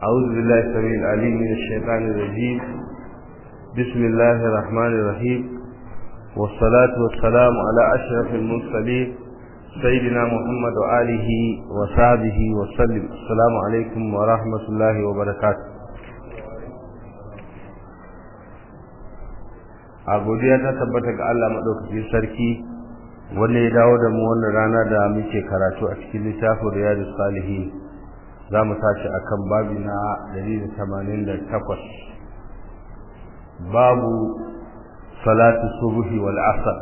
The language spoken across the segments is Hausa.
أعوذ بالله السميع العليم من الشيطان الرجيم بسم الله الرحمن الرحيم والصلاة والسلام على أشرف المرسلين سيدنا محمد وآله وصحبه وسلم السلام عليكم ورحمة الله وبركاته a godiya ta tabbata ga Allah maɗaukaki sarki wanda ya dawo da mu wannan rana da muke karatu a cikin littafin riyadus salihin za mu tashi a kan babi na 188 babu salatu subuhi wal asar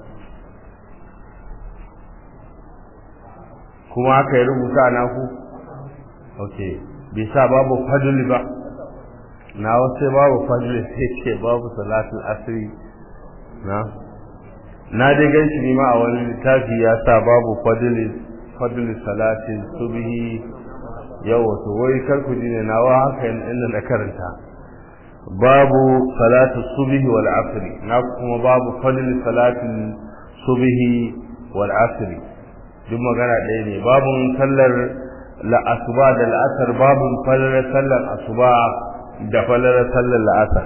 kuma aka yi rubuta na ku? ok bisa babu fadli ba na wasu babu fadli sai ce babu salatul asiri na na dai gan shi ma a wani littafi ya sa babu fadli fadli salatin subhi yau wato wai karku ji ne nawa haka inda na karanta babu salatu subhi wal asri na kuma babu fadli salatin subhi wal asri duk magana ɗaya ne babun sallar la'asuba da la'asar babun falalar sallar asuba da falalar sallar la'asar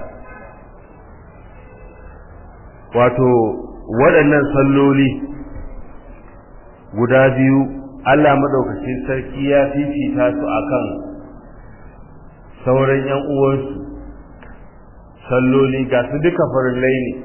wato waɗannan salloli guda biyu Allah madaukakin sarki ya fifita su akan sauran ƴan uwansu salloli ga su duka farillai ne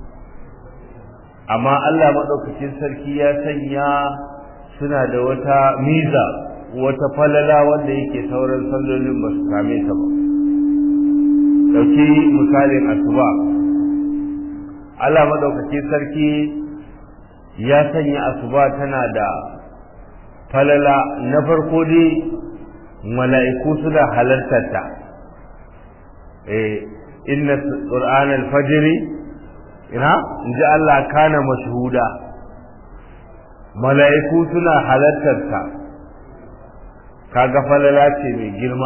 amma Allah madaukakin sarki ya sanya suna da wata miza wata falala wanda yake sauran sallolin ba su same ta ba dauki misalin asuba Allah madaukakin sarki ya sanya asuba tana da falala na farko dai mala'iku suna halartar ta eh inna qur'an al-fajr ina inji Allah kana mashhuda mala'iku suna halartar ta kaga falala ce mai girma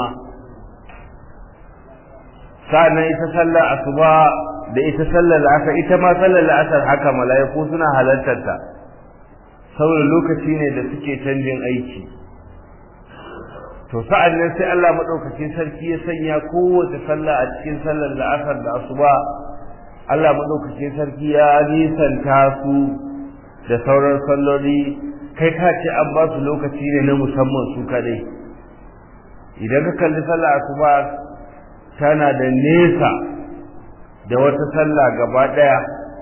sa'annan ita sallar asuba da ita sallar asar ita ma sallar asar haka mala'iku suna halartar ta saboda lokaci ne da suke canjin aiki to sa'an nan sai Allah madaukakin sarki ya sanya kowace sallah a cikin sallar la'asar da asuba Allah madaukakin sarki ya nisanta su da sauran salloli kai ka ce an ba su lokaci ne na musamman su kadai idan ka kalli sallar asuba tana da nesa da wata sallah gaba daya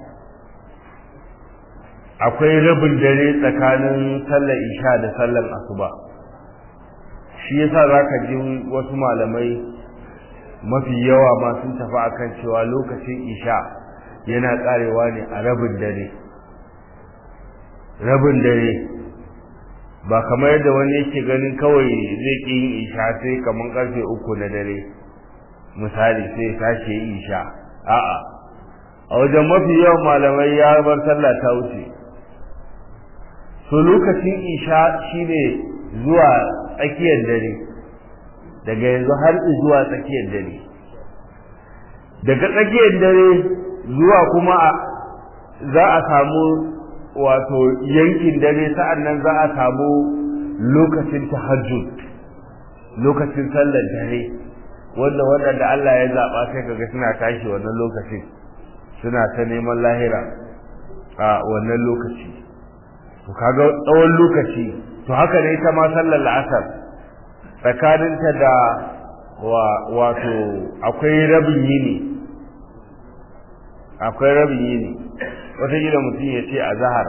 akwai rabin dare tsakanin sallar isha da sallar asuba shi yasa zaka ji wasu malamai mafi yawa ma sun tafi akan cewa lokacin isha yana karewa ne a rabin dare rabin dare ba kamar yadda wani yake ganin kawai zai ƙi yin isha sai kamar karfe uku na dare misali sai tashi yi isha a'a a wajen mafi yawan malamai ya bar sallah ta wuce so lokacin isha shine zuwa tsakiyar dare daga yanzu har zuwa tsakiyar dare daga tsakiyar dare zuwa kuma za a samu wato yankin dare sa'an nan za a samu lokacin tahajjud lokacin sallar dare wanda waɗanda Allah ya zaɓa sai kaga suna tashi wannan lokacin suna ta neman lahira a wannan lokaci to kaga tsawon lokaci to haka ne ita ma sallar la'asar tsakaninta da wato akwai rabin yini akwai rabin yini wata gida mutum ya ce a zahar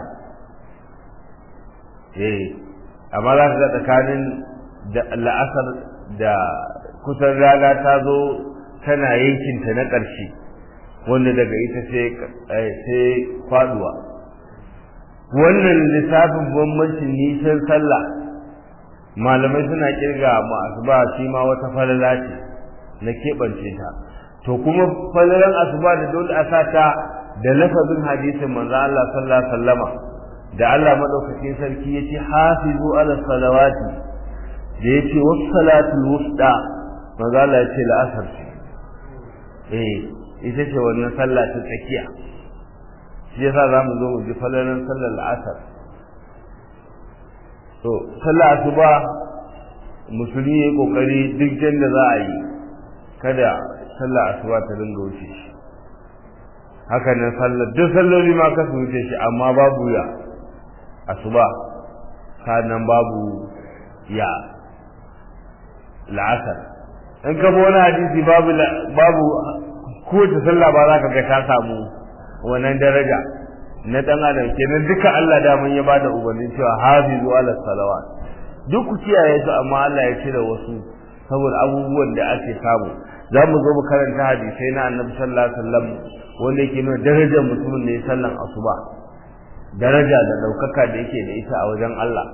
eh amma za ka ga tsakanin da la'asar da kusan rana ta zo tana yankinta na ƙarshe wanda daga ita sai faduwa wannan lissafin bambancin nisan sallah malamai suna kirga ma asuba shi ma wata falala ce na keɓance ta to kuma falalan asuba da dole a sa ta da lafazin hadisin manzo Allah sallallahu alaihi wasallama da Allah madaukakin sarki yace hafizu ala salawati da yace was salatul wusta manzo Allah yace la'asar ce eh ita ce wannan sallah ta tsakiya shi yasa za mu zo mu ji falalan sallar la'asar to sallah asuba musulmi ya kokari duk da za a yi kada sallah asuba ta dinga wuce shi haka nan sallar duk salloli ma ka su wuce shi amma babu ya asuba sannan babu ya la'asar in ka bi wani hadisi babu babu kowace sallah ba za ka ga ta samu wannan daraja na dan adam kenan duka Allah da mun ya bada umarnin cewa hafizu ala salawat duk ku kiyaye su amma Allah ya cire wasu saboda abubuwan da ake samu za mu zo mu karanta hadisai na annabi sallallahu alaihi wasallam wanda yake nuna darajar mutumin da ya sallan asuba daraja da daukaka da yake da ita a wajen Allah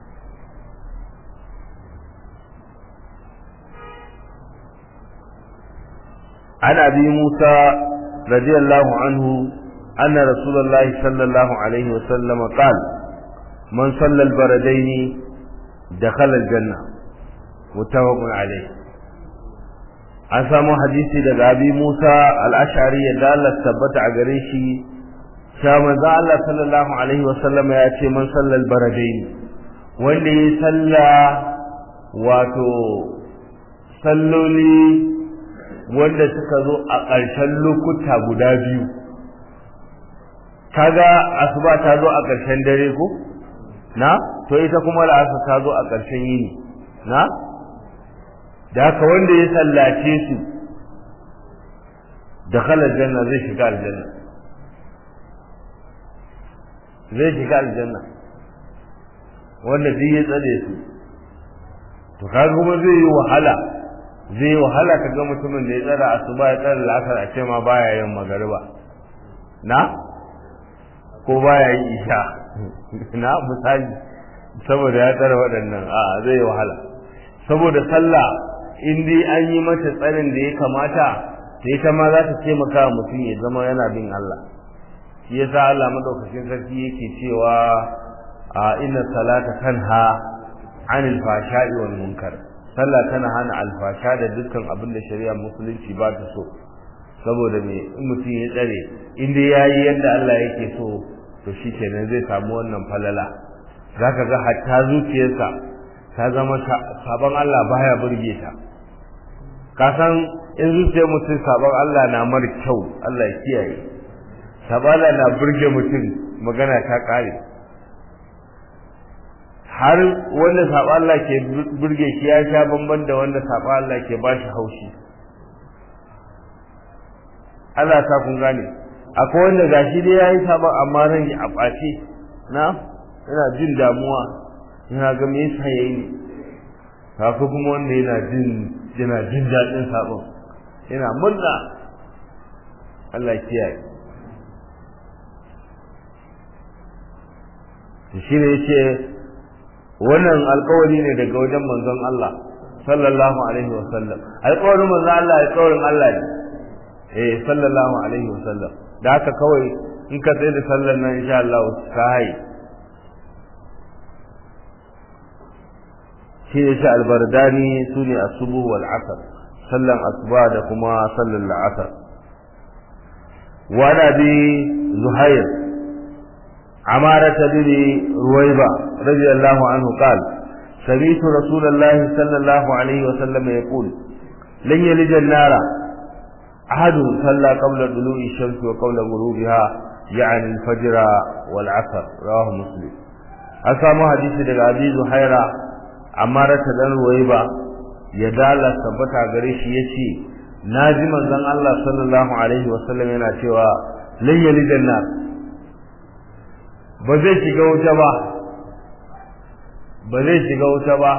عن أبي موسى رضي الله عنه أن رسول الله صلى الله عليه وسلم قال من صلى البردين دخل الجنة متفق عليه an samu hadisi daga abi Musa al-Ash'ari ya Allah tabbata a gare shi sha manzo Allah sallallahu alaihi wa sallama ya ce man sallal baradaini wanda ya salla wato salloli wanda suka zo a ƙarshen lokuta guda biyu kaga asuba ta zo a ƙarshen dare ko na to ita kuma la'asa ta zo a ƙarshen yini na da haka wanda ya sallace su da khalar janna zai shiga aljanna zai shiga aljanna wanda duk ya tsare su to kaga kuma zai yi wahala zai yi wahala ka ga mutumin da ya tsara asuba ya tsara la'asar a ce ma baya yin magariba na ko baya yin isha na misali saboda ya tsara waɗannan a zai yi wahala saboda sallah in dai an yi mata tsarin da ya kamata ta ita ma za ta taimaka wa mutum ya zama yana bin Allah shi yasa Allah madaukakin sarki yake cewa a inna salata tanha anil fashai wal munkar sallah tana hana alfasha da dukkan abin da shari'a musulunci ba ta so saboda me in mutum ya tsare in dai yayi yadda Allah yake so to shikenan zai samu wannan falala zaka ga hatta zuciyarsa ta zama sabon Allah baya burge ta ka san in zuciyar mutum sabon Allah na mar kyau Allah ya kiyaye sabon Allah na burge mutum magana ta kare har wanda sabon Allah ke burge shi ya sha bamban da wanda sabon Allah ke ba shi haushi Allah ta kun gane akwai wanda gashi dai yayi sabon amma ran ya ɓace na yana jin damuwa yana ga me yasa yayi ne haka kuma wanda yana jin yana jin daɗin sabon yana murna Allah kiyaye shi ne yace wannan alƙawari ne daga wajen manzon Allah sallallahu alaihi wa sallam alƙawarin manzon Allah alƙawarin Allah ne eh sallallahu alaihi wa sallam da haka kawai in ka tsaye da sallar nan insha Allah ka haye shi ne shi albardani su ne asubu wal asar sallan asuba da kuma sallan la'asar wani bi zuhair عمارة بن رويبة رضي الله عنه قال سمعت رسول الله صلى الله عليه وسلم يقول لن يلج النار أحد صلى قبل طلوع الشمس وقبل غروبها يعني الفجر والعصر رواه مسلم أسامو حديث daga Abi Zuhaira Amara ta dan Ruwaiba ya dala tabbata gare shi yace naji manzon Allah sallallahu alaihi wasallam yana cewa lan yalijan nar ba zai shiga wuta ba ba zai shiga wuta ba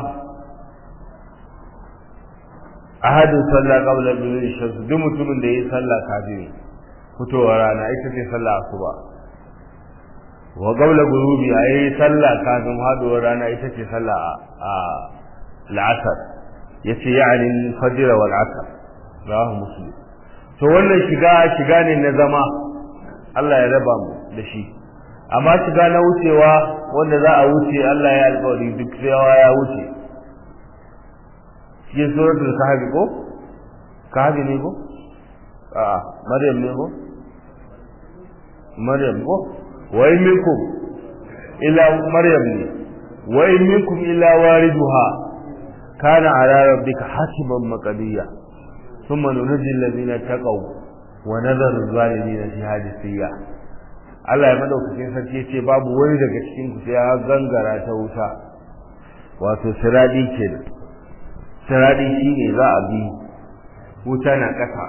ahadin sallah qabla dhulul shams duk mutumin da yayi sallah kafin fitowar rana ita ce sallah asuba wa qabla ghurubi ayi sallah kafin haduwar rana ita ce sallah a al'asr yace yani fajr wal asr rawahu muslim to wannan shiga shiga ne na zama Allah ya raba mu da shi amma shiga na wucewa wanda za a wuce Allah ya alƙawari duk yawa ya wuce cikin suratul kahfi ko kahfi ne ko a maryam ne ko maryam ko wa in minkum illa maryam ne wa in minkum illa wariduha kana ala rabbika hasiban maqdiya thumma nunji alladhina taqaw wa nadharu zalimin fi hadisiya Allah ya madaukakin sarki ce babu wani daga cikin ku sai ya gangara ta wuta wato siradi kenan siradi shine za a bi wuta na kasa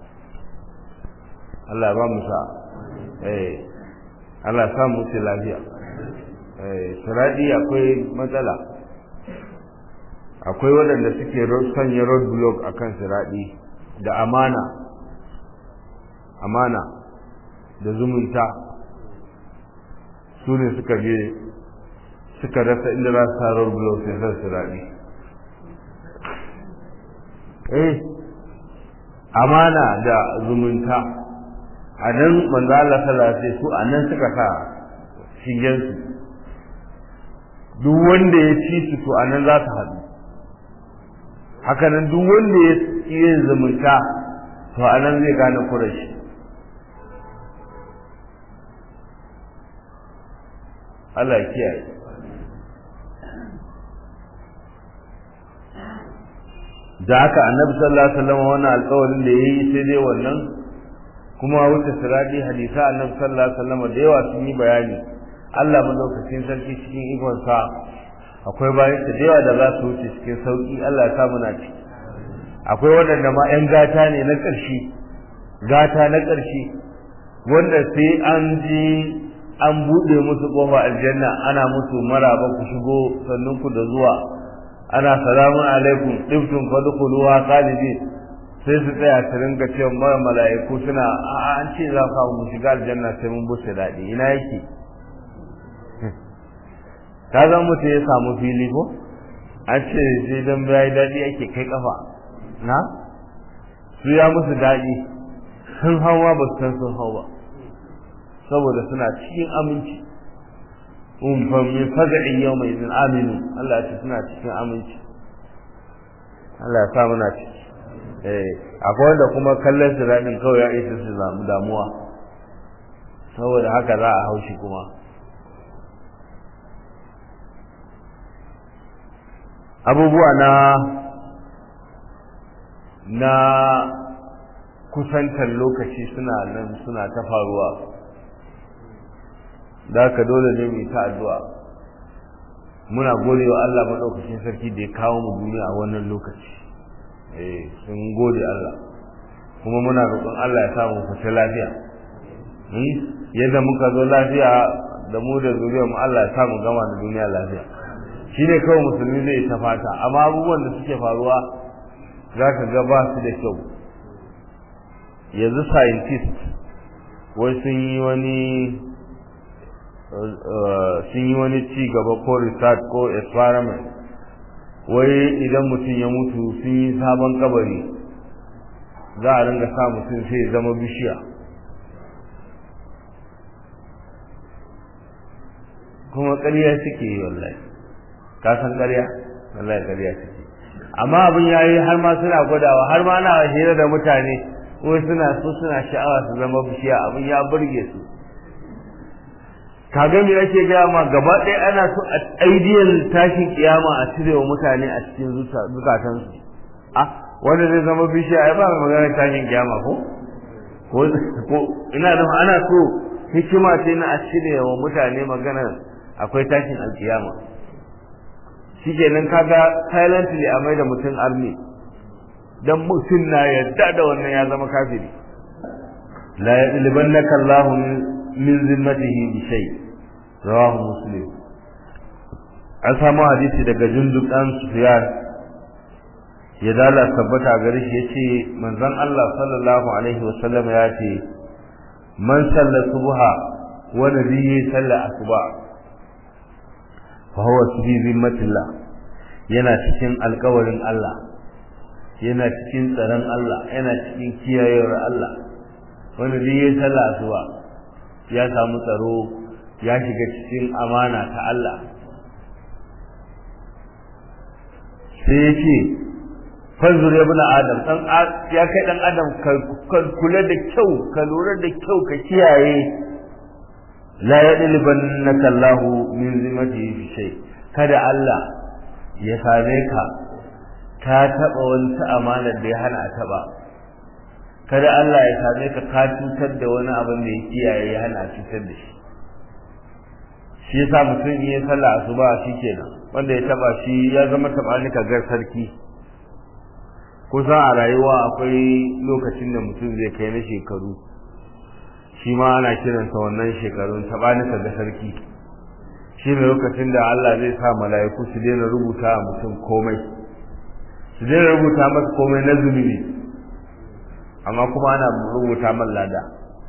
Allah ya ba mu sa eh Allah ya sa mu lafiya eh siradi akwai matsala akwai waɗanda suke sanya road block akan siradi da amana amana da zumunta su ne suka je suka rasa inda za su tarar blog sai san su raɗi eh amana da zumunta a nan manzo Allah sallallahu alaihi su a nan suka sa shigen su duk wanda ya ci su to a nan za su haɗu haka nan duk wanda ya yin zumunta to a nan zai gane kurashi Allah ya kiyaye da haka annabi sallallahu alaihi wasallam wannan alƙawarin da yayi sai dai wannan kuma wuce siradi hadisa annabi sallallahu alaihi wasallam da yawa sun yi bayani Allah madaukakin sarki cikin ikon sa akwai bayan da yawa da za su wuce cikin sauki Allah ya sa muna ci akwai waɗanda ma 'yan gata ne na ƙarshe gata na ƙarshe wanda sai an ji an buɗe musu ƙofa aljanna ana musu maraba ku shigo sannan ku da zuwa ana salamun alaikum ɗiftun fadkhuluha khalidin sai su tsaya su ringa cewa mara mala'iku suna a an ce za ka mu shiga aljanna sai mun buce daɗi ina yake ka zan mutu ya samu fili ko an ce sai dan bai daɗi ake kai kafa na su ya musu daɗi sun hawa ba su san sun hau ba saboda suna cikin aminci um fa min faza'in yawma idin aminu Allah ya ce suna cikin aminci Allah ya sa muna ciki eh akwai wanda kuma kallon su radin kawai ya isa su zamu damuwa saboda haka za a haushi kuma abubuwa na na kusantar lokaci suna nan suna ta faruwa da haka dole ne mu ta addu'a muna gode wa Allah madaukakin sarki da ya kawo mu duniya a wannan lokaci eh sun gode Allah kuma muna roƙon Allah ya sa mu fita lafiya yadda muka zo lafiya da mu da zuriyar mu Allah ya sa mu gama da duniya lafiya shi ne kawai musulmi zai ta fata amma abubuwan da suke faruwa za ka ga ba su da kyau yanzu scientist wai sun yi wani sun yi wani ci gaba ko research ko experiment wai idan mutum ya mutu sun yi sabon kabari za a ringa sa mutum sai zama bishiya kuma ƙarya suke yi wallahi ka san ƙarya wallahi ƙarya suke amma abin ya yi har ma suna gwadawa har ma na hira da mutane wai suna so suna sha'awa su zama bishiya abin ya burge su kaga me ake gaya ma gaba ɗaya ana so a aidiyar tashin kiyama a cire wa mutane a cikin zukatansu ah wanda zai zama bishiya ai ba magana tashin kiyama ko ko ina da ana so hikima ce na a cire wa mutane magana akwai tashin alkiyama shikenan kaga silently a mai da mutum army dan mutum na yadda da wannan ya zama kafiri la yadlibannaka Allahu min zimmatihi bi shay rawahu muslim an samu hadisi daga jundub dan sufyan ya dala tabbata gare shi yace manzon Allah sallallahu alaihi wasallam ya ce man salla subha wa nabiyyi salla asuba fa huwa fi zimmatillah yana cikin alƙawarin Allah yana cikin tsaron Allah yana cikin kiyayewar Allah wanda duk ya sallah asuba ya samu tsaro ya shiga cikin amana ta Allah sai ya ce fanzur ya buna adam dan ya kai dan adam ka kula da kyau ka lura da kyau ka kiyaye la yadlibannaka Allahu min zimati fi shay kada Allah ya same ka ka taɓa wani ta amanar da ya hana a taɓa kada Allah ya same ka ka cutar da wani abin da ya kiyaye ya hana a cutar da shi shi yasa mutum in ya sallah asuba shi kenan wanda ya taɓa shi ya zama taɓa ni gar sarki kusa a rayuwa akwai lokacin da mutum zai kai na shekaru shi ma ana kiransa wannan shekarun taɓa ni ga sarki shi ne lokacin da Allah zai sa mala'iku su daina rubuta a mutum komai su daina rubuta masa komai na zunubi amma kuma ana rubuta man lada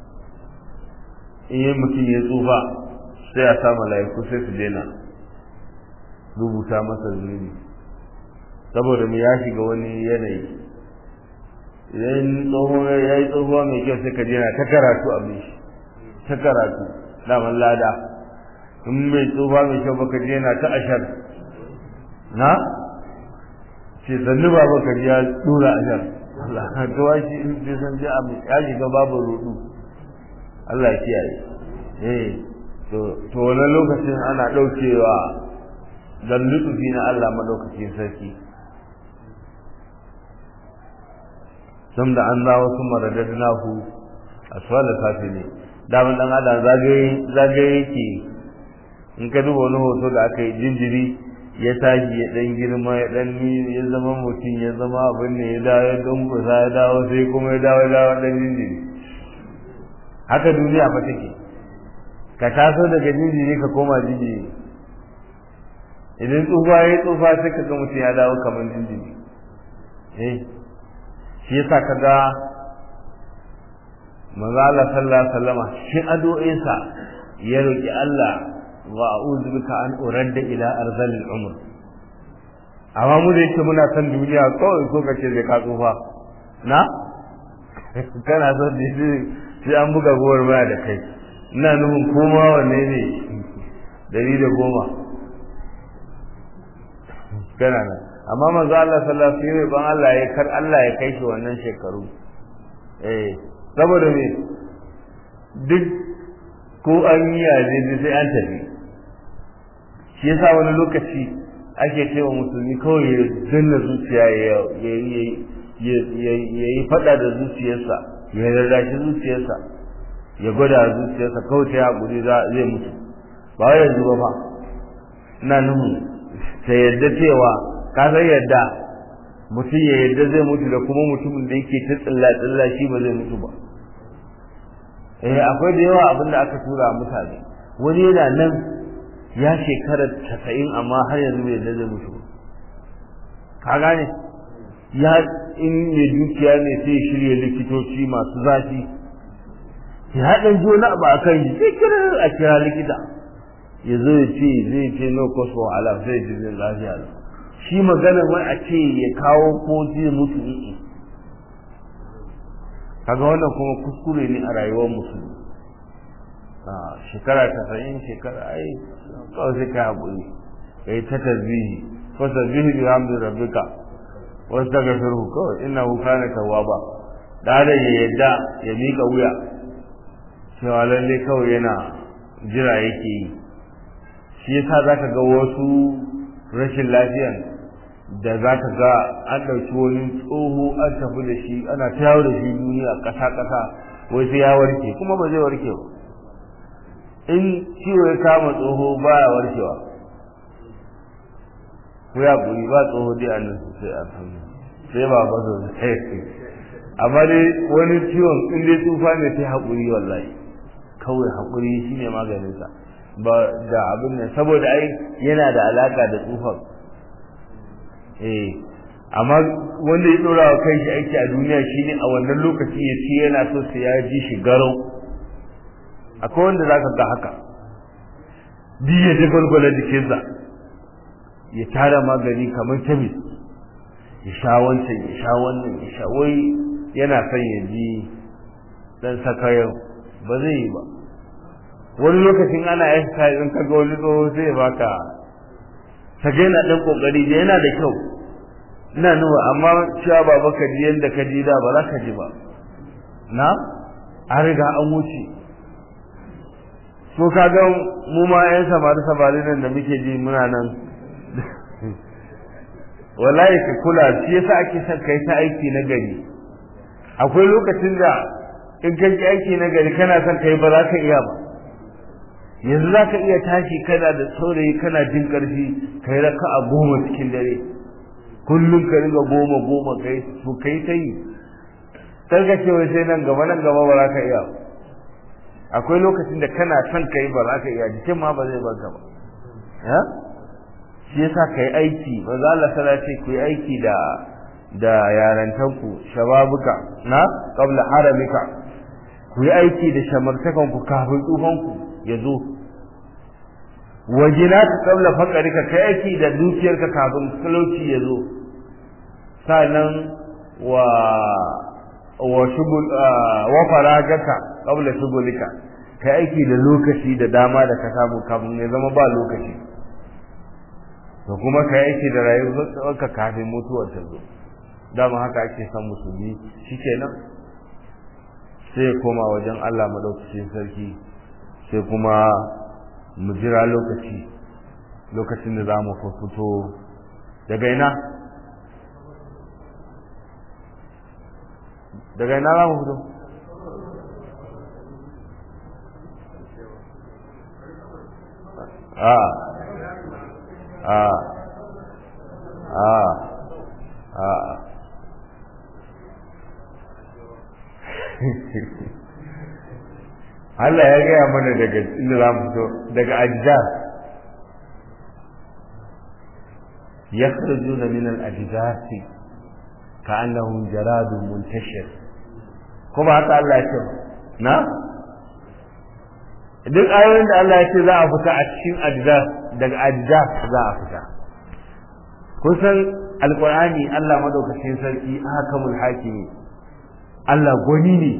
in yi mutum ya tsufa sai a sa mala'iku sai su daina rubuta masa zunubi saboda mu ya shiga wani yanayi idan tsoho ya yi tsohuwa mai kyau sai ka jina ta karatu a shi ta karatu daman lada in mai tsufa mai kyau baka je na ta ashar na ce sannu ba baka ji ya dura ashar Allah to wa shi in bai san ji abu ya shiga babu rudu Allah ya kiyaye eh to to wannan lokacin ana daukewa dan lutufi na Allah madaukakin sarki sam da an dawo sun maradadnahu aswala safili daman dan adam zagaye zagaye yake in ka duba wani hoto da aka yi jinjiri ya tashi ya dan girma ya dan ya zama mutum ya zama abin ne ya dawo ya dunkusa ya dawo sai kuma ya dawo ya dawo dan jinjiri haka duniya fa take ka taso daga jinjiri ka koma jinjiri idan tsufa ya tsufa sai ka ga mutum ya dawo kamar jinjiri eh shi yasa ka ga manzo Allah sallallahu alaihi wasallama shi addu'insa ya roki Allah wa a'udhu bika an uradda ila arzalil umr amma mu da yake muna san duniya kawai ko kace zai ka tsufa na kana so da sai an buga gowar baya da kai ina nufin koma wanne ne dari da goma kana nan amma manzo Allah sallallahu alaihi wasallam ban Allah ya kar Allah ya kai shi wannan shekaru eh saboda me duk ko an yi yaje sai an tafi shi yasa wani lokaci ake cewa musulmi kawai ya danna zuciya ya yi fada da zuciyarsa ya rarrashi zuciyarsa ya gwada zuciyarsa kawai ta haƙuri zai mutu ba wai yanzu ba fa ina nuhu ta yadda cewa ka san yadda mutum ya yadda zai mutu da kuma mutumin da yake ta tsilla tsilla shi ba zai mutu ba eh akwai da yawa abin da aka tura mutane wani yana nan ya shekara casa'in amma har yanzu bai da zai mutu ka gane ya in ne dukiya ne sai shirya likitoci masu zafi ya ɗan ji wani abu a kan shi sai kira a kira likita ya zo ya ce zai ce no cost for alam sai ji zai lafiya da shi maganar wai a ce ya kawo ko zai mutu i'i kaga wannan kuma kuskure ne a rayuwar musulmi shekara tasa'in shekara ai kawai sai ka haƙuri ka yi ta tasbihi ko tasbihi bi hamdu rabbika wasu ta gafiru kawai ina wuka na tawaba da da ya yadda ya miƙa wuya cewa lalle kawai yana jira yake yi shi yasa za ka ga wasu rashin lafiyan da za ka ga an ɗauki wani tsoho an tafi da shi ana ta yawo da shi duniya ƙasa-ƙasa wai sai ya warke kuma ba zai warke ba in ciwo ya kama tsoho baya warkewa ko ya guri ba tsoho dai a nan sai a san sai ba ba zo amma dai wani ciwon in dai tsufa ne sai haƙuri wallahi kawai haƙuri shine maganinsa ba da abin nan saboda ai yana da alaka da tsufan eh amma wanda ya dora wa kai shi aiki a duniya shine a wannan lokaci ya ci yana so sai ya ji shi garau akwai wanda za ka ga haka duk ya ji gwalgwala jikinsa ya tara magani kamar kemis ya sha wancan ya sha wannan ya sha wai yana son ya ji dan sakayo ba zai yi ba wani lokacin ana exercise in kaga wani tsoho sai ya baka sage yana dan kokari da yana da kyau ina nuna amma cewa baba ka ji yanda ka ji da ba za ka ji ba na an riga an wuce so kaga mu ma yan samari samari nan da muke ji muna nan wallahi ka kula shi yasa ake son kai ta aiki na gari akwai lokacin da in kai aiki na gari kana son kai ba za ka iya ba yanzu za ka iya tashi kana da saurayi kana jin ƙarfi kai raka a goma cikin dare kullum ka riga goma goma kai to kai ta yi karka ce wai sai nan gaba nan gaba ba za ka iya akwai lokacin da kana son kai ba za ka iya jikin ma ba zai baka ba ya shi yasa kai aiki ba za Allah sana ce ku yi aiki da da yarantanku shababuka na qabla haramika ku yi aiki da shamartakanku kafin tsufanku ya zo wajina ka kabla fakarika kai aiki da dukiyarka kafin talauci ya zo sannan wa wa shugul wa faragaka kabla shugulika kai aiki da lokaci da dama da ka samu kafin ya zama ba lokaci to kuma kai aiki da rayuwarka kafin mutuwar ta zo dama haka ake son musulmi shikenan sai ya koma wajen Allah madaukakin sarki sai kuma mu jira lokaci lokacin da za mu fito daga ina daga ina za mu fito a a a a Allah ya gaya mana daga inda za mu fito daga ajjar ya kharju na min al-ajdasi ka annahum jaradun muntashir kuma haka Allah ya ce na duk ayoyin da Allah ya ce za a fita a cikin ajjar daga ajjar za a fita kun san alqur'ani Allah madaukakin sarki hakamul hakimi Allah gwani ne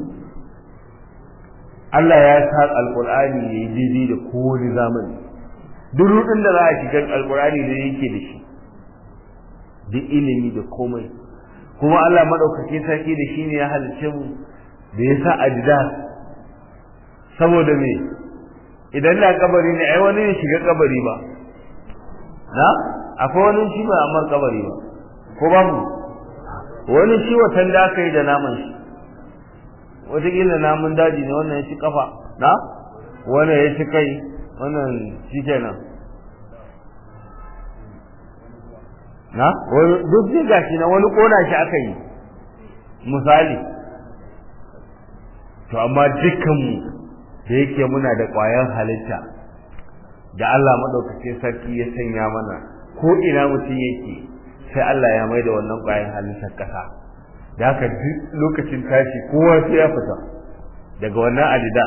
Allah ya sa alkur'ani ya yi daidai da kowane zamani duk rudin da za a shiga alkur'ani da yake da shi duk ilimi da komai kuma Allah maɗaukaki sarki da shi ne ya halice mu da ya sa ajida saboda me idan da kabari ne ai wani ne shiga kabari ba na akwai wani shi ba amma kabari ba ko ba mu wani shi watan da aka yi da naman shi wataƙila namun daji ne wannan ya ci kafa na wannan ya ci kai wannan shi kenan na duk zai gashi na wani kona shi aka yi misali to amma dukkanmu da yake muna da ƙwayar halitta da Allah maɗaukacin sarki ya sanya mana ko ina mutum yake sai Allah ya mai da wannan ƙwayar halittar ƙasa da haka duk lokacin tashi kowa sai ya fita daga wannan adida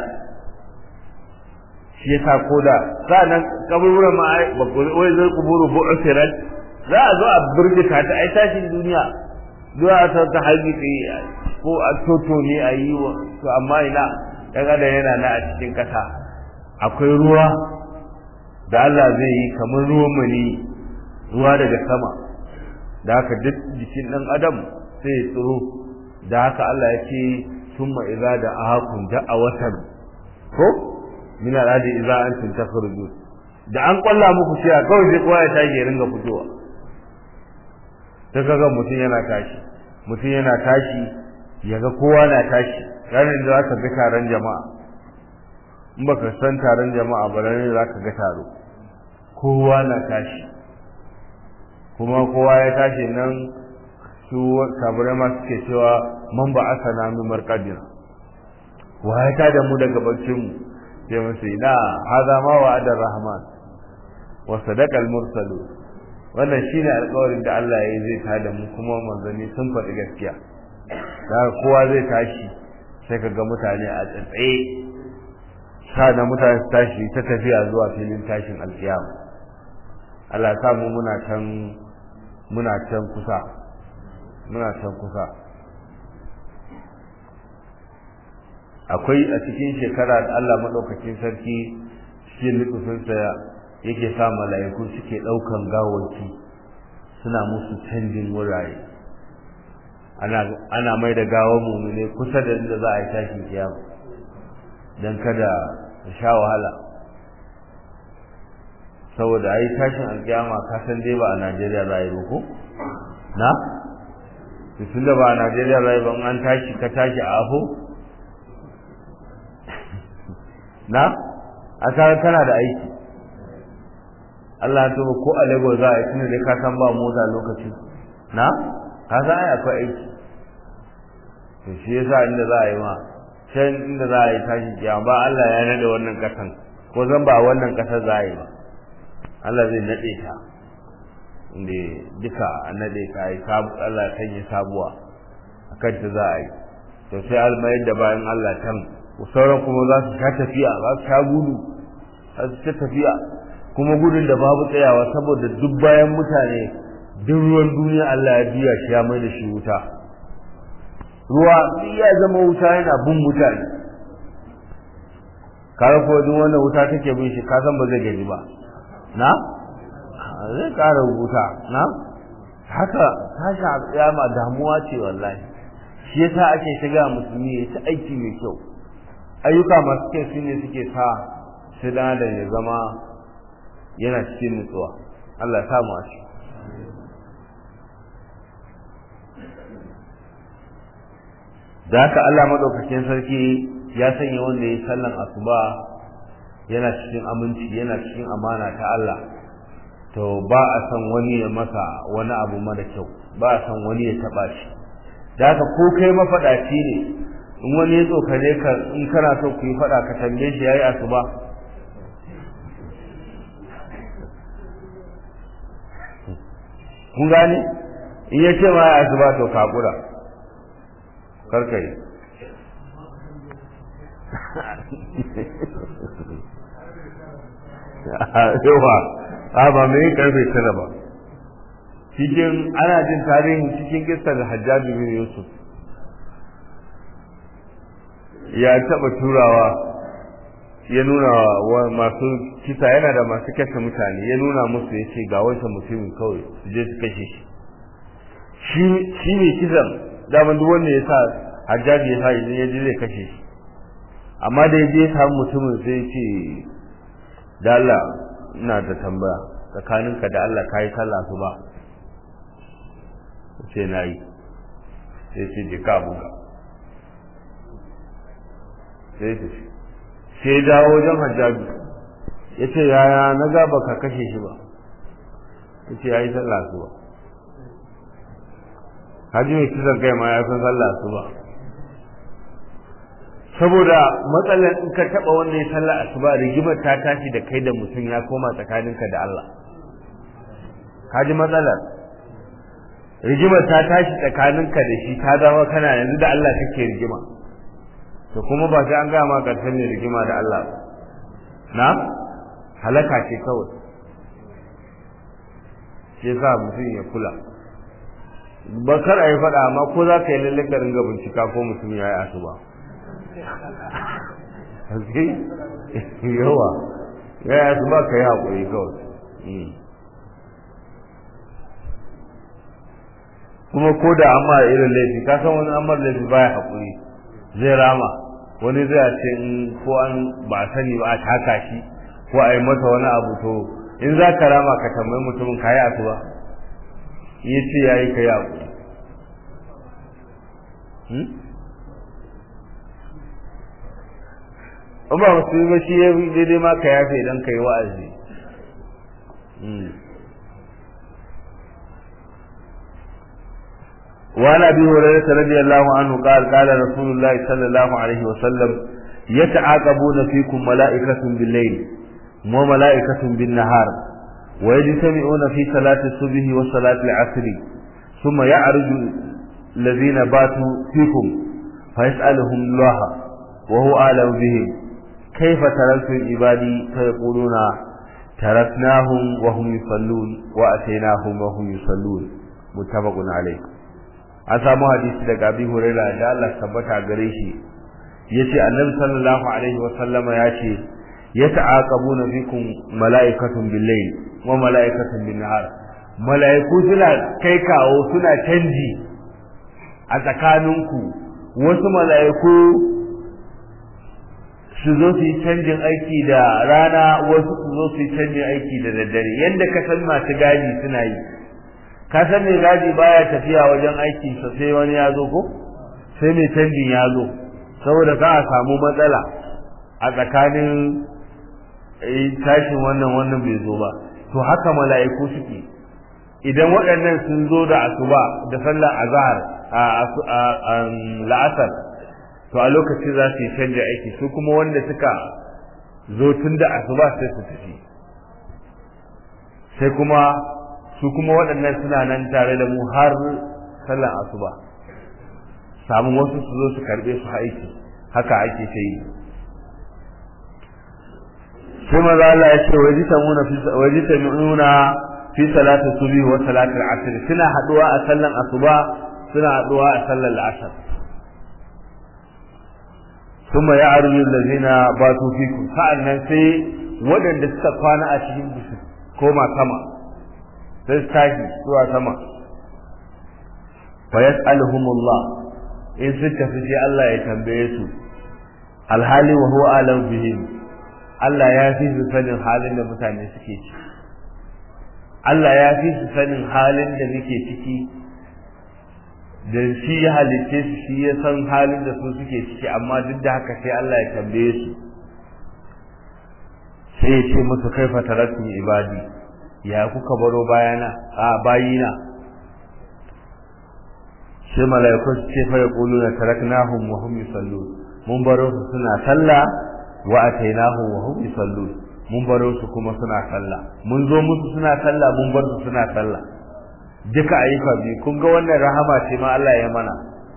shi yasa koda sa'annan kaburburan ma ai wai zai kuburu bu'sirat za a zo a burgita ta ai tashin duniya zuwa ta ta haibi ko a toto ne a yi wa to amma ina dan adam yana na a cikin kasa akwai ruwa da Allah zai yi kamar ruwan mani ruwa daga sama da haka duk jikin dan adam sai ya tsiro da haka Allah ya ce summa idza da ahakun da'a watan ko min al'adi idza antum takhruju da an kwalla muku cewa kawai sai kowa ya tashi ya ringa fitowa ta kaga mutum yana tashi mutum yana tashi yaga kowa na tashi ranar da zaka ga taron jama'a in baka san taron jama'a ba ranar da zaka ga taro kowa na tashi kuma kowa ya tashi nan su kabirai ma suke cewa man ba asana min marqadina wa ya tada mu daga baccin mu sai mun sai ina hada ma wa adar rahman wa sadaqa al mursalu wannan shine alƙawarin da Allah ya yi zai tada mu kuma manzanni sun faɗi gaskiya da kowa zai tashi sai ka ga mutane a tsatsaye na mutane su tashi ta tafiya zuwa filin tashin alƙiyama Allah ya samu muna can muna can kusa muna can kusa akwai a cikin shekara da Allah maɗaukakin sarki cikin lukufinsa yake sa mala'iku suke ɗaukan gawaki suna musu canjin wurare ana mai da gawar mumune kusa da inda za a yi tashin kiyama don kada ta sha wahala saboda a yi tashin alkiyama kasan dai ba a najeriya za a yi ba ko na tun da ba a Najeriya bai ban an tashi ka tashi a afo na a kaga kana da aiki Allah ya tuba ko a Lagos za a yi tunda dai ka san ba mota lokaci na ka san ai akwai aiki to shi yasa inda za a yi ma can inda za a yi tashi kiyama ba Allah ya nade wannan kasan ko zan ba wannan kasar za a yi ba Allah zai nade ta inda duka a nade ta yi Allah ya sanya sabuwa akan ta za a yi to sai almayar da bayan Allah can sauran kuma za su sha tafiya za su sha gudu za su sha tafiya kuma gudun da babu tsayawa saboda duk bayan mutane duk ruwan duniya Allah ya biya shi ya mai da shi wuta ruwa ya zama wuta yana bin mutane kare ko duk wannan wuta take bin shi ka san ba zai gani ba na zai kara wuta na haka tashi a tsayama damuwa ce wallahi shi yasa ake shiga musulmi ya ci aiki mai kyau ayyuka masu kyau shine suke sa shi da ya zama yana cikin nutsuwa Allah ya samu a shi da haka Allah madaukakin sarki ya sanya wanda ya sallan asuba yana cikin aminci yana cikin amana ta Allah to ba a san wani ya masa wani abu mara kyau ba a san wani ya taba shi da haka ko kai mafadaci ne in wani ya tsokane ka in kana so ku yi fada ka tambaye shi yayi asuba kun gane in ya ce ma ya asuba to kakura karka yi yawa a ba mai karfe tara ba cikin ana jin tarihin cikin kistar hajjaji bin yusuf ya taba turawa ya nuna wa masu kisa yana da masu kashe mutane ya nuna musu ya ce ga wancan mutumin kawai su je su kashe shi shi ne kisan daman duk wanda ya sa hajjaji ya sa idan ya je zai kashe shi amma da ya je ya samu mutumin sai ce da Allah ina da tambaya tsakaninka da Allah ka yi sallah su ba ce na yi sai ce je ka abuka sai ce sai dawo wajen hajjaji ya ce yaya na ga baka kashe shi ba ya ce ya yi sallah su ba haji mai kisan kai ma ya san sallah su ba saboda matsalar in ka taba wanda ya sallah asuba rigimar ta tashi da kai da mutum ya koma tsakaninka da Allah kaji matsalar rigimar ta tashi tsakaninka da shi ta zama kana yanzu da Allah kake rigima to kuma ba sai an gaya ma karshen ne rigima da Allah na halaka ce kawai shi yasa mutum ya kula ba kar a yi faɗa amma ko za ka yi lalle ka ringa bincika ko mutum ya yi asuba yawa ya yi asuba ka yi haƙuri kawai kuma ko da amma irin laifi ka san wani amma laifi baya haƙuri zai rama wani zai ce in ko an ba sani ba a taka shi ko a yi masa wani abu to in za ka rama ka tambayi mutumin ka yi asuba ya ce ya yi ka yi abu in ba musulmi ba shi ya daidai ma ka yafe idan ka yi wa'azi وعن ابي هريره رضي الله عنه قال قال رسول الله صلى الله عليه وسلم يتعاقبون فيكم ملائكه بالليل وملائكه بالنهار ويجتمعون في صلاة الصبح وصلاة العصر ثم يعرج الذين باتوا فيكم فيسألهم الله وهو أعلم بهم كيف تركتم عبادي فيقولون تركناهم وهم يصلون وأتيناهم وهم يصلون متفق عليه an samu hadisi daga Abi Hurairah da Allah tabbata gare shi yace Annabi sallallahu alaihi wa sallama yace yata'aqabuna bikum mala'ikatun bil-layl wa mala'ikatun bin-nahar mala'iku suna kai kawo suna canji a tsakaninku wasu mala'iku su zo su yi canjin aiki da rana wasu su zo su yi canjin aiki da daddare yadda ka san masu gadi suna yi ka san mai gadi baya tafiya wajen aiki sa sai wani ya zo ko sai mai canjin ya zo saboda ka a samu matsala a tsakanin tashin wannan wannan bai zo ba to haka mala'iku suke idan waɗannan sun zo da asuba da sallar azhar a la'asar to a lokacin za su yi canja aiki su kuma wanda suka zo tun da asuba sai su tafi sai kuma su kuma waɗannan suna nan tare da mu har sallar asuba samun wasu su zo su karɓe su aiki haka ake ta yi sai maza Allah ya ce waje ta nuna fi salatu subhi wa salatul asr suna haduwa a sallan asuba suna haduwa a sallan asr kuma ya arju allazina batu fikum sa'annan sai waɗanda suka kwana a cikin bisu koma sama sai su tashi zuwa sama fa yas'aluhumullah in sun tafi sai Allah ya tambaye su alhali wa huwa alam bihim Allah ya fi su sanin halin da mutane suke ciki Allah ya fi su sanin halin da muke ciki da shi ya halitte su shi ya san halin da su suke ciki amma duk da haka sai Allah ya tambaye su sai ya ce musu kaifa taraktum ibadi ya kuka baro bayana a bayina sai mala'iku su ce fa yaquluna taraknahum wa hum yusallun mun baro su suna sallah wa atainahum wa hum yusallun mun baro su kuma suna sallah mun zo musu suna sallah mun bar su suna sallah duka ayyuka biyu kun ga wannan rahama ce ma Allah ya mana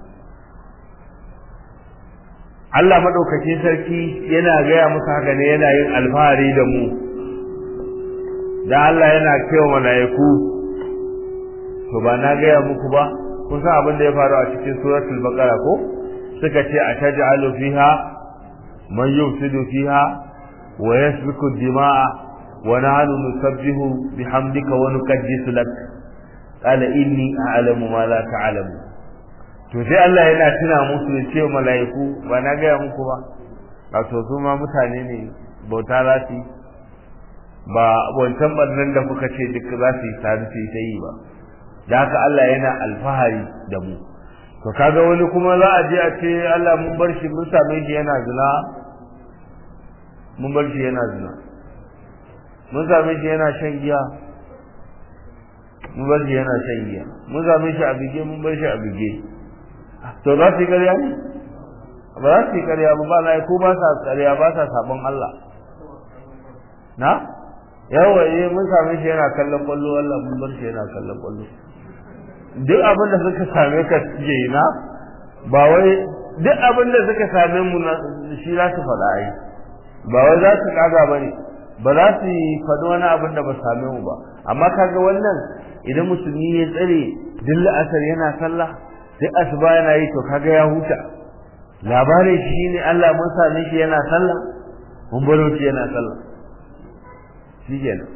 Allah madaukakin sarki yana gaya musu haka ne yana yin alfahari da mu da Allah yana cewa mala'iku to ba na gaya muku ba kun san abin da ya faru a cikin suratul baqara ko suka ce a taj'alu fiha man yufsidu fiha wa yasfiku dima'a wa nahnu nusabbihu bihamdika wa nuqaddisu lak qala inni a'lamu ma la ta'lamu to sai Allah yana tuna musu ya ce mala'iku ba na gaya muku ba wato su ma mutane ne bauta za su ba wancan barnan da kuka ce duk za su yi tare su yi ta yi ba da haka Allah yana alfahari da mu to kaga wani kuma za a je a ce Allah mun bar shi mun same shi yana zina mun bar shi yana zina mun same shi yana shan giya mun bar shi yana shan giya mun same shi a bige mun bar shi a bige to za su yi ƙarya ne ba za su yi ƙarya ba ba na ko ba sa ƙarya ba sa sabon Allah na yawa eh mun same shi yana kallon kwallo Allah mun bar shi yana kallon kwallo duk abin da suka same ka suke yi na ba wai duk abin da suka same mu na shi za su faɗa ai ba wai za su kaga ba ne ba za su faɗi wani abin da ba same mu ba amma kaga wannan idan musulmi ya tsare duk la'asar yana sallah duk asuba yana yi to kaga ya huta labarin shi ne Allah mun same shi yana sallah mun baro shi yana sallah shi kenan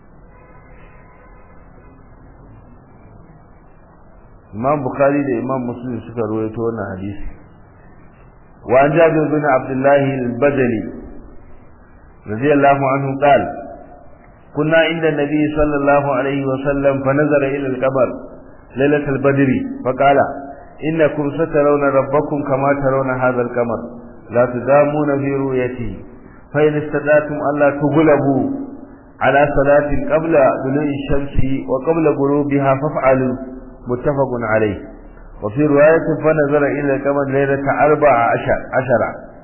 Imam Bukhari da Imam Muslim suka rawaito wannan hadisi wa an Jabir bin Abdullah al-Badali radiyallahu anhu qala كنا عند النبي صلى الله عليه وسلم فنظر إلى القمر ليلة البدر فقال إنكم سترون ربكم كما ترون هذا القمر لا تدامون في رؤيته فإن استطعتم ألا تغلبوا على صلاة قبل طلوع الشمس وقبل غروبها فافعلوا متفق عليه وفي رواية فنظر إلى القمر ليلة أربع عشر, عشر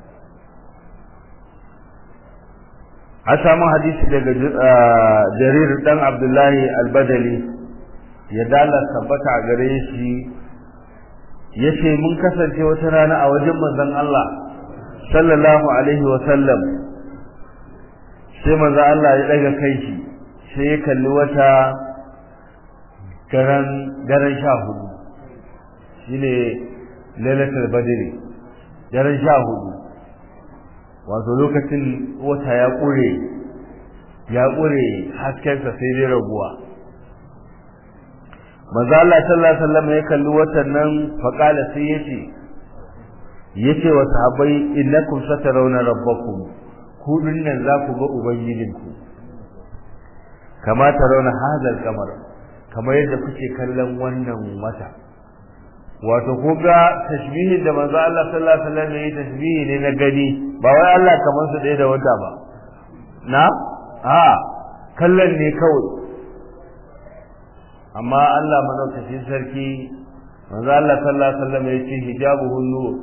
an samu hadisi daga jarir dan abdullahi albadali ya dala tabbata a gare shi ya ce mun kasance wata rana a wajen manzon Allah sallallahu alaihi wa sallam sai manzon Allah ya daga kai shi sai ya kalli wata garan garan sha hudu shine lailatul badri garan sha hudu wato lokacin wata ya ƙure ya ƙure haskensa sai dai raguwa maza Allah sallallahu alaihi wasallam ya kalli watan nan faqala sai yace yace wa sahabbai innakum satarawna rabbakum ku dinnan za ku ga ubangijinku kama tarawna hadal kamar kamar yadda kuke kallon wannan wata wato ko ga tashbihin da manzo Allah sallallahu alaihi wasallam yayi tashbihi ne na gani ba wai Allah kamar su ɗaya da wata ba na a kallon ne kawai amma Allah madaukakin sarki manzo Allah sallallahu alaihi wasallam yace hijabuhu nur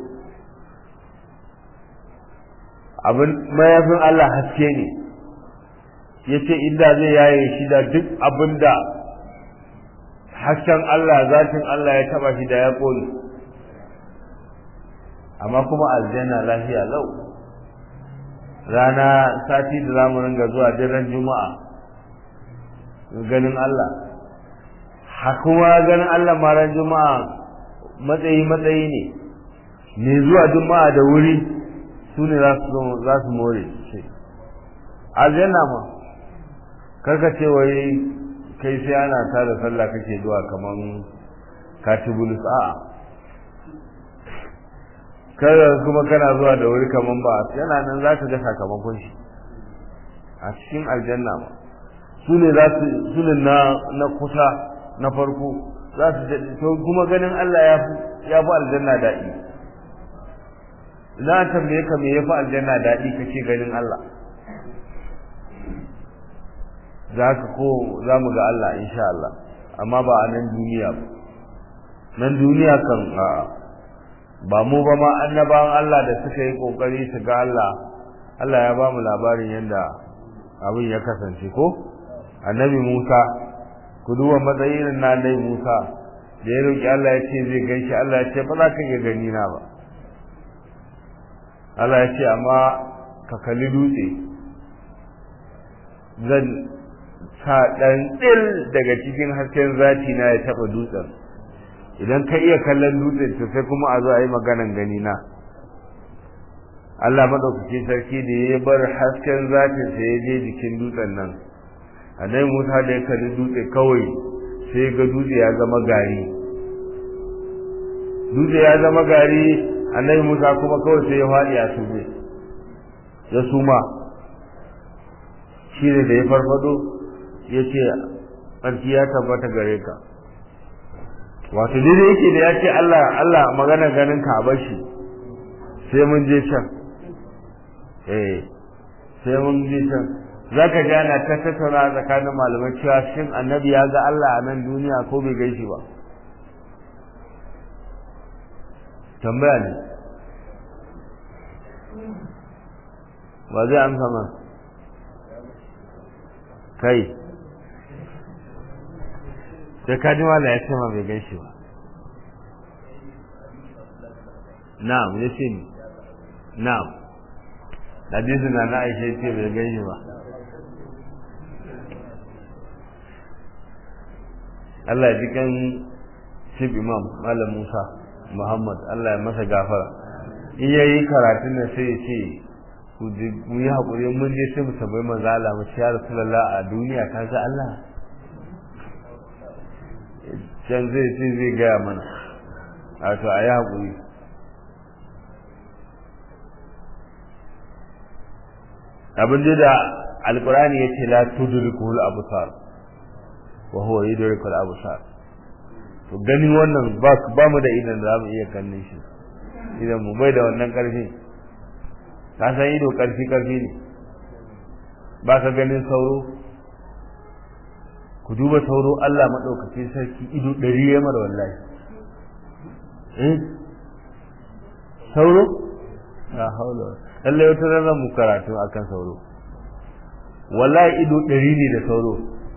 abin mayafin Allah haske ne yace inda zai yaye shi da duk abinda hasken Allah zatin Allah ya taba shi da ya kone amma kuma aljanna lafiya lau rana sati da zamu ringa zuwa daren juma'a ganin Allah ha kuma ganin Allah ma ran juma'a matsayi matsayi ne ne zuwa juma'a da wuri su ne za su za su more ce aljanna ma karka ce wai kai sai ana tada sallah kake zuwa kaman katibulus a'a kada kuma kana zuwa da wuri kaman ba yana nan za ka ga sakamakon shi a cikin aljanna ma su ne za su su ne na na kusa na farko za su daɗe to kuma ganin Allah ya fi ya fi aljanna daɗi idan tambaye ka me ya fi aljanna daɗi kake ganin Allah za ka ko za mu ga Allah insha Allah amma ba a nan duniya ba nan duniya kan a'a ba mu ba ma annabawan Allah da suka yi kokari su ga Allah Allah ya ba mu labarin yadda abin ya kasance ko annabi Musa ku duba matsayin na annabi Musa da ya roki Allah ya ce zai ganshi Allah ya ce ba za ka iya gani na ba Allah ya ce amma ka kalli dutse zan sa ɗan ɗil daga cikin hasken zati na ya taɓa dutsen idan ka iya kallon dutsen to sai kuma a zo a yi maganan gani na Allah maɗaukaki sarki da ya bar hasken zatin sa ya je jikin dutsen nan annabi Musa da ya kalli dutse kawai sai ga dutse ya zama gari dutse ya zama gari annabi Musa kuma kawai sai ya faɗi a sube ya suma shi ne da ya farfado ya ce ƙarfi ya tabbata gare ka wato dai yake da ya ce Allah Allah magana ganin ka bashi sai mun je can eh sai mun je can zaka ji ana ta tattauna tsakanin malamai cewa shin annabi ya ga Allah a nan duniya ko bai gaishe ba tambaya ne ba zai amsa ma kai sai ka ji mala ya ce ma bai gaishe ba na'am ya ce ni na'am hadisin na na aisha ce bai gaishe ba Allah ya ji kan shib imam malam Musa Muhammad Allah ya masa gafara in yayi karatun da sai ya ce ku yi haƙuri mun je sai mu tabbai manzo Allah mu ya Rasulullah a duniya ka ga Allah can zai ce zai gaya mana a to a yi haƙuri abin da alƙur'ani ya ce la tudrikul absar wa huwa yudrikul absar to ganin wannan ba ba mu da idan za mu iya kallon shi idan mu bai da wannan ƙarfi ka san ido ƙarfi ƙarfi ne ba ka ganin sauro ku duba sauro Allah maɗaukacin sarki ido ɗari ya mara wallahi eh sauro la haula lalle wata ranar mu karatu akan sauro wallahi ido ɗari ne da sauro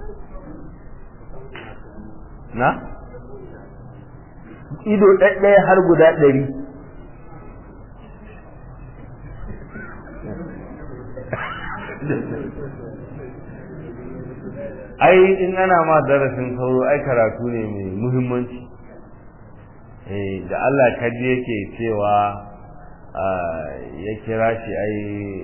na ido ɗaɗɗaya har guda ɗari ai in ana ma darasin sauro ai karatu ne mai muhimmanci eh da Allah kaji yake cewa ya kira shi ai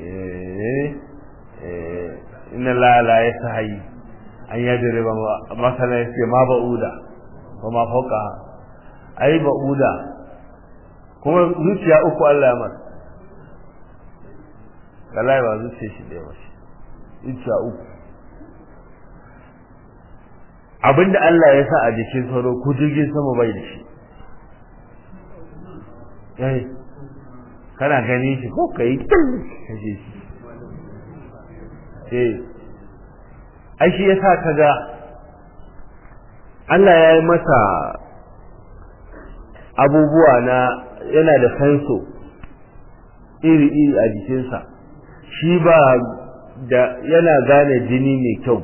inna la la yasahi an yadri ba masalan sai ma ba'uda wa ma fauka ai ba'uda kuma zuciya uku Allah ya masa wallahi ba zuciya shi da yawa zuciya uku abinda Allah ya sa a jikin sauro ko jirgin sama bai da shi eh kana gani shi ko kai kaje shi eh ai shi yasa kaga Allah ya yi masa abubuwa na yana da sanso iri-iri a jikinsa shi ba da yana gane jini mai kyau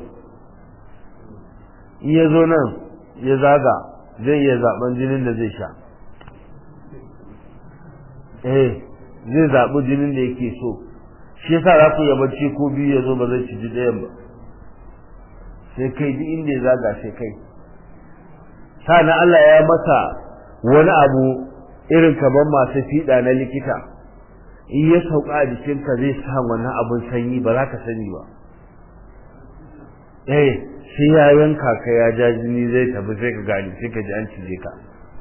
in ya zo nan ya zaga zai iya zaben jinin da zai sha eh zai zaɓi jinin da yake so shi yasa za ku yi bacci ko biyu ya zo ba zai ci ji ɗayan ba sai kai duk inda ya zaga sai kai sa'an Allah ya masa wani abu irin kamar masu fiɗa na likita in ya sauka a jikinka zai sa wannan abin sanyi ba za ka sani ba eh sai ya yanka ka ya ja jini zai tafi sai ka gani sai ka ji an cije ka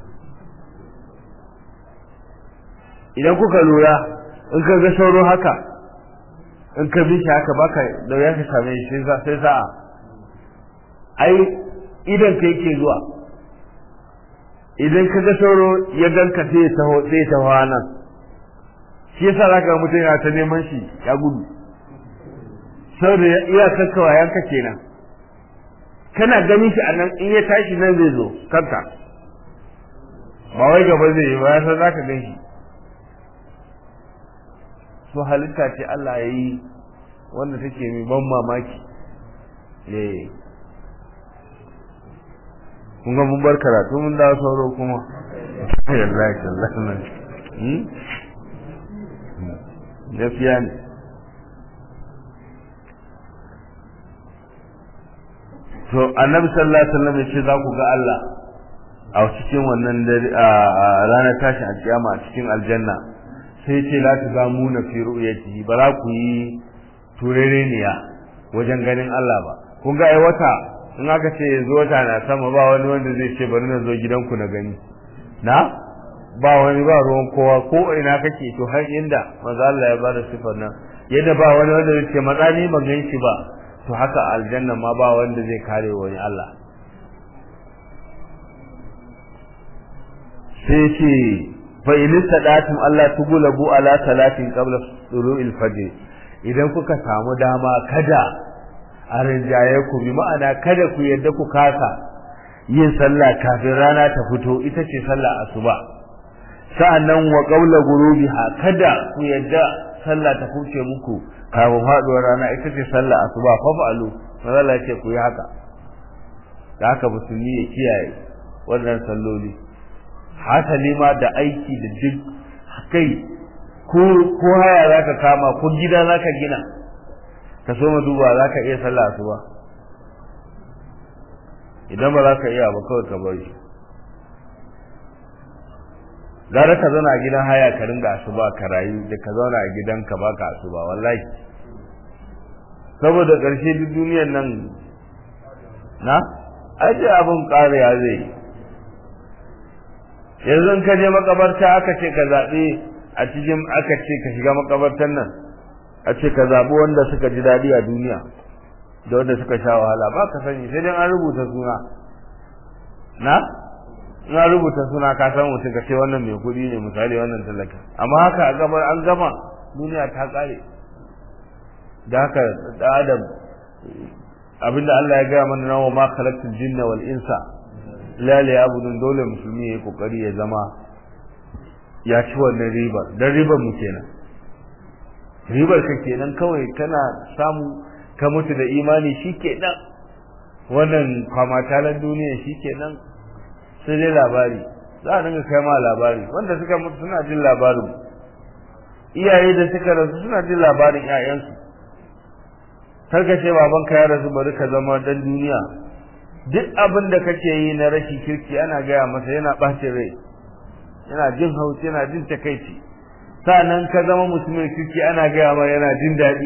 idan kuka lura in ka ga sauro haka in ka bi shi haka baka da ya ka same shi sai sa'a ai idan ka yake zuwa idan ka ga sauro ya ganka sai ya taho sai ya taho nan shi yasa zaka ga mutum yana ta neman shi ya gudu saboda iya kakkawa yanka kenan kana ganin shi a nan in ya tashi nan zai zo kanka ba wai gaba zai yi ba ya san zaka gan shi so halitta ce Allah ya yi wanda take mai ban mamaki eh kun ga mun bar karatu mun dawo sauro kuma wallahi wallahi nan hmm gaskiya ne to annabi sallallahu alaihi wasallam ya ce za ku ga Allah a cikin wannan ranar tashin alkiyama a cikin aljanna sai ce la tuzamuna fi ru'yatihi ba za ku yi turereniya wajen ganin Allah ba kun ga ai wata in aka ce yanzu wata na sama ba wani wanda zai ce bari na zo gidanku na gani na ba wani ba ruwan kowa ko ina kake to har inda maza Allah ya bada sifar nan yadda ba wani wanda zai ce matsani ban gan shi ba to haka aljanna ma ba wanda zai kare wani Allah sai ce fa in sadatum Allah tugulabu ala salatin qabla tulu'il fajr idan kuka samu dama kada a rinjaye ku bi ma'ana kada ku yadda ku kasa yin sallah kafin rana ta fito ita ce sallah asuba sa'annan wa qawla gurubiha kada ku yadda sallah ta fuce muku kafin faduwar rana ita ce sallah asuba fa fa'alu Allah ce ku yi haka da haka musulmi ya kiyaye wannan salloli hasali ma da aiki da duk kai ko ko haya zaka kama ko gida zaka gina ka so ma duba zaka iya sallah asuba idan ba za ka iya ba kawai ka bari gara ka zauna a gidan haya ka ringa asuba ka rayu da ka zauna a gidanka ba ka asuba wallahi saboda ƙarshe duk duniyar nan na aje abin ƙariya zai yanzu ka je makabarta aka ce ka zaɓe a cikin aka ce ka shiga makabartan nan a ce ka zaɓi wanda suka ji daɗi a duniya da wanda suka sha wahala ba ka sani sai dai an rubuta suna na in an rubuta suna ka san mutum ka ce wannan mai kuɗi ne misali wannan talaka amma haka a gaba an gama duniya ta ƙare da haka da adam abinda Allah ya gaya mana nawa ma khalaqtul jinna wal insa la liya'budun dole musulmi yayi kokari ya zama ya ci wannan ribar dan ribar mu kenan ribar ka kenan kawai kana samu ka mutu da imani shikenan wannan kwamatalan duniya shikenan sai dai labari za a dinga kai ma labari wanda suka mutu suna jin labarin iyaye da suka rasu suna jin labarin 'ya'yansu karka ce babanka ya rasu bari ka zama dan duniya duk abin da kake yi na rashin kirki ana gaya masa yana ɓace rai yana jin haushi yana jin takaici sa'annan ka zama mutumin kirki ana gaya ma yana jin daɗi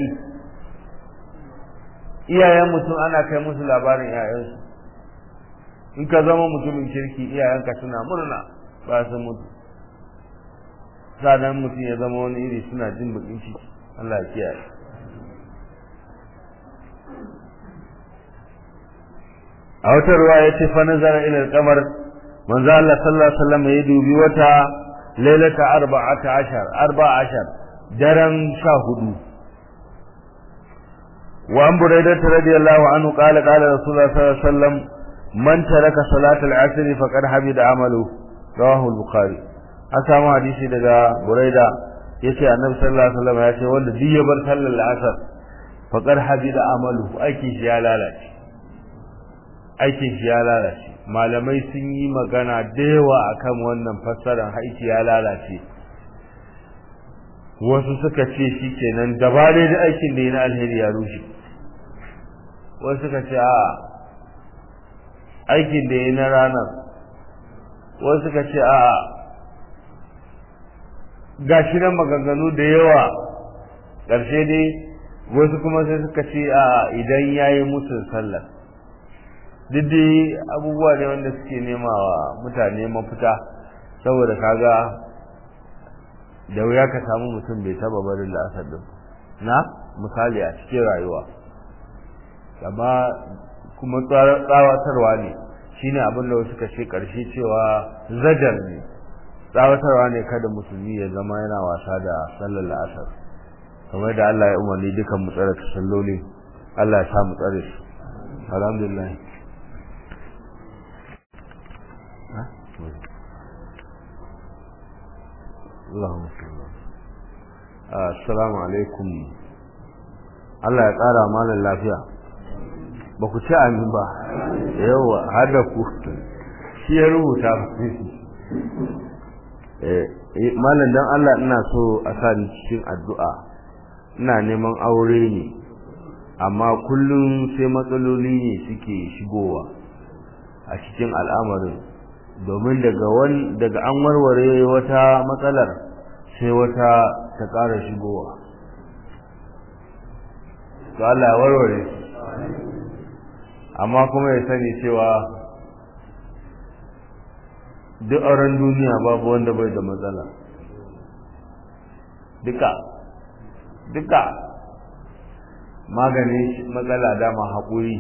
iyayen mutum ana kai musu labarin iyayensu in ka zama mutumin kirki iyayenka suna murna ba su mutu sa'annan mutum ya zama wani iri suna jin bakin ciki Allah ya kiyaye a wata ruwa ya ce fa nazara ila al-qamar manzo Allah sallallahu alaihi wasallam ya dubi wata lailata arba'ata ashar arba'a ashar daren sha hudu wa an buraidah radiyallahu anhu qala qala rasulullah sallallahu alaihi wasallam man taraka salat al-asr faqad habida amalu rawahu al-bukhari an samu hadisi daga buraida yace annabi sallallahu alaihi wasallam ya ce wanda duk ya bar sallar al-asr faqad habida amalu aikin shi ya lalace aikin shi ya lalace malamai sun yi magana da yawa akan wannan fassarar aiki ya lalace wasu suka ce shi kenan dabare da aikin da na alheri ya rushe wasu suka ce a aikin da ya na ranar wasu suka ce a gashi nan maganganu da yawa ƙarshe dai wasu kuma sai suka ce a idan ya yi musu sallar dai abubuwa ne wanda suke nema wa mutane mafita saboda kaga da wuya ka samu mutum bai taba barin la'asar din na misali a cikin rayuwa amma kuma tsawatarwa ne shine abin da wasu ce karshe cewa zajar ne tsawatarwa ne kada musulmi ya zama yana wasa da sallar la'asar kamar da Allah ya umarni dukan mu tsare salloli Allah ya sa mu tsare su alhamdulillah Allahumma salli assalamu alaikum Allah ya ƙara malam lafiya ba ku ci amin ba yawa har da ku shi ya rubuta malam dan Allah ina so a sa ni cikin addu'a ina neman aure ne amma kullum sai matsaloli ne suke shigowa a cikin al'amarin domin daga wani daga an warware wata matsalar sai wata ta ƙara shigowa to Allah ya warware amma kuma ya sani cewa duk auren duniya babu wanda bai da matsala duka duka maganin matsala dama haƙuri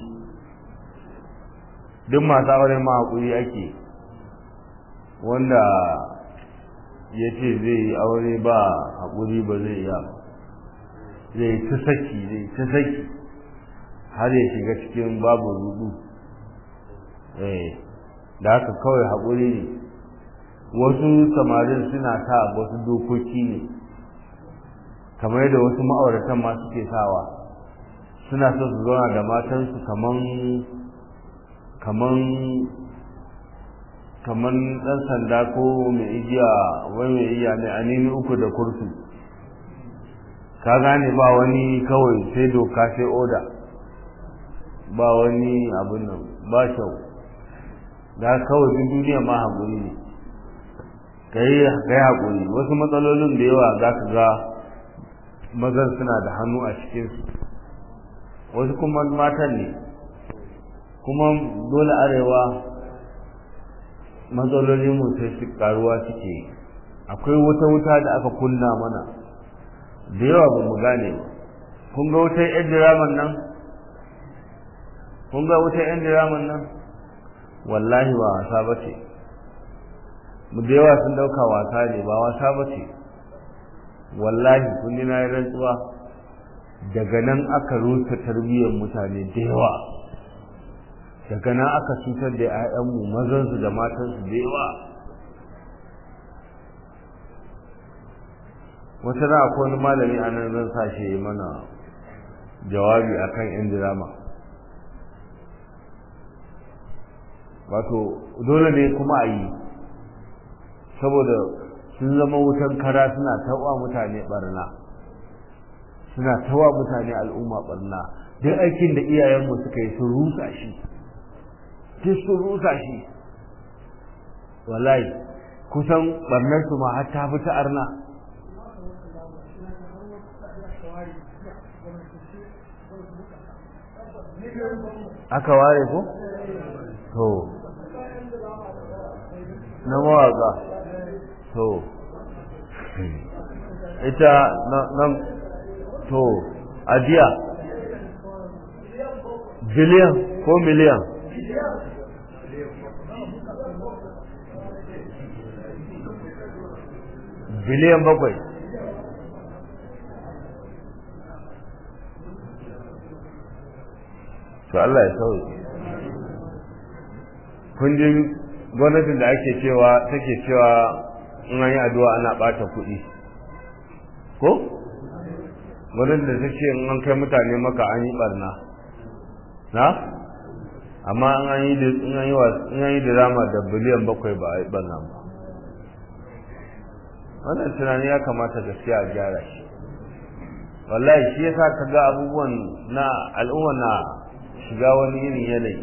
duk masu auren ma haƙuri ake wanda ya ce zai yi aure ba haƙuri ba zai iya ba zai ta saki zai ta saki har ya shiga cikin babu rudu eh da haka kawai haƙuri ne wasu samarin suna sa wasu dokoki ne kamar yadda wasu ma'auratan ma suke sawa suna so su zauna da matansu kaman kaman kaman ɗan sanda ko mai igiya wai mai iya ne a nemi uku da kursu ka gane ba wani kawai sai doka sai oda ba wani abin nan ba kyau da kawai duk duniya ma haƙuri ne ka yi haƙuri wasu matsalolin da yawa za ka ga mazan suna da hannu a cikinsu wasu kuma matan ne kuma dole arewa matsalolin mu sai su karuwa suke akwai wata wuta da aka kunna mana da yawa ba mu gane ba kun ga wutar yan diraman nan kun ga wutar yan diraman nan wallahi ba wasa ba ce mu da yawa sun dauka wasa ne ba wasa ba ce wallahi kun ji na yi rantsuwa daga nan aka rusa tarbiyyar mutane da yawa daga nan aka cutar da 'ya'yanmu mazansu da matansu da yawa wata na akwai wani malami a nan zan sa shi mana jawabi akan yan dirama wato dole ne kuma a yi saboda sun zama wutan kara suna tawa mutane barna suna tawa mutane al'umma barna duk aikin da iyayenmu suka yi sun rusa shi duk sun rusa shi wallahi kusan barnar su ma har ta fi ta arna aka ware ko to na mawaka to ita na to ajiya biliyan ko miliyan biliyan bakwai to Allah ya sauke kun ji gwamnatin da ake cewa take cewa in an yi addu'a ana bata kuɗi ko gwamnatin da take in an kai mutane maka an yi barna na amma in an yi in an yi in an yi drama da biliyan bakwai ba a yi barna ba wannan tunani ya kamata gaskiya a gyara shi wallahi shi yasa kaga abubuwan na al'umma na shiga wani irin yanayi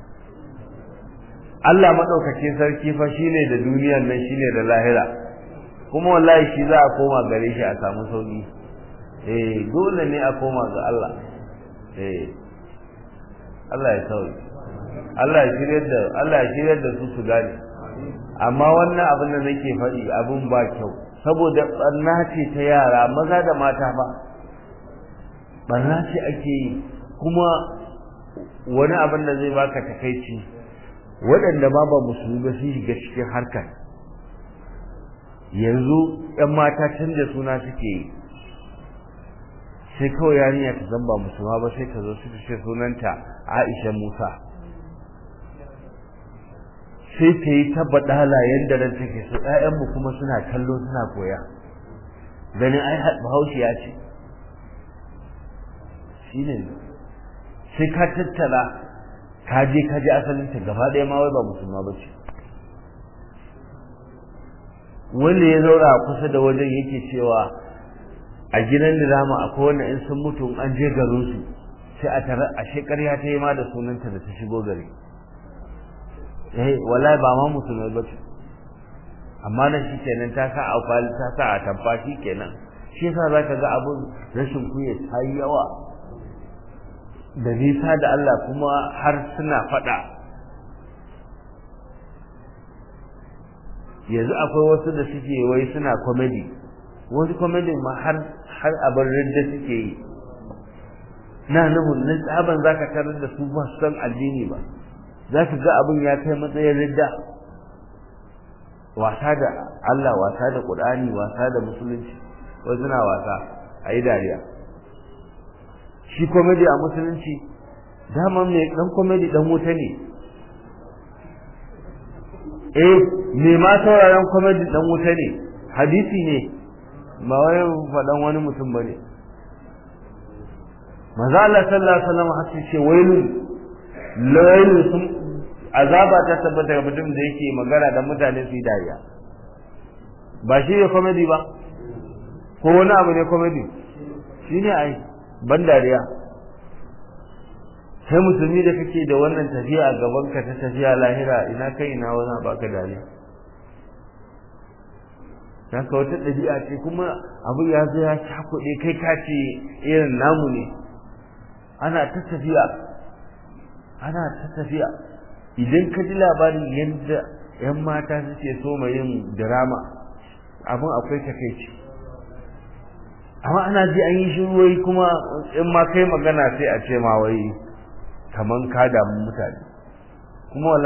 Allah maɗaukakin sarki fa shine da duniyar nan shine da lahira kuma wallahi shi za a koma gare shi a samu sauki eh dole ne a koma ga Allah eh Allah ya sauki Allah ya shiryar da Allah ya shiryar da su su gane amma wannan abin da nake faɗi abin ba kyau saboda barna ce ta yara maza da mata ba barna ce ake yi kuma wani abin da zai baka takaici waɗanda ma ba musulmi ba sun shiga cikin harkar yanzu ‘yan mata canja suna suke yi sai kawai yarinya ta zamba musulma ba sai ka zo su ce sunanta aisha musa sai ta yi tabbatala yadda nan take so ‘ya'yanmu kuma suna kallo suna koya ganin ai bahaushe ya ce shi ne sai ka tattala ka je ka je asalinta gaba ɗaya ma wai ba musulma ba ce wanda ya zaura kusa da wajen yake cewa a gidan dirama akwai wanda in sun mutu an je garin su sai a tare a shekarya ta yi ma da sunanta da ta shigo gari eh wallahi ba ma musulmai ba ce amma da shi kenan ta sa a kwali ta sa a tamfa shi kenan shi yasa zaka ga abun rashin kunya ta yi yawa da nisa da Allah kuma har suna faɗa yanzu akwai wasu da suke wai suna comedy wasu comedy ma har har abin ridda suke yi na nufin nan tsaban zaka tarar da su ba su san addini ba za ka ga abin ya kai matsayin ridda wasa da Allah wasa da Qur'ani wasa da musulunci wasu suna wasa a yi dariya shi komedi a musulunci dama mai dan komedi dan wuta ne eh me ma sauraron komedi dan wuta ne hadisi ne ba wai faɗan wani mutum bane maza Allah sallallahu alaihi wasallam hatta ce wailun lailun sun azaba ta tabbata ga mutum da yake magana da mutane su yi dariya ba shi ne komedi ba ko wani abu ne komedi shi ne ai ban dariya sai musulmi da kake da wannan tafiya a gaban ka ta tafiya lahira ina kai ina wani baka dariya ta ka wata ɗabi'a ce kuma abu ya zo ya cakuɗe kai ka ce irin namu ne ana ta tafiya ana ta tafiya idan ka ji labarin yadda 'yan mata suke so mai yin drama abin akwai takaici amma ana ji an yi shiruwai kuma in ma kai magana sai a ce ma wai kaman ka damu mutane kuma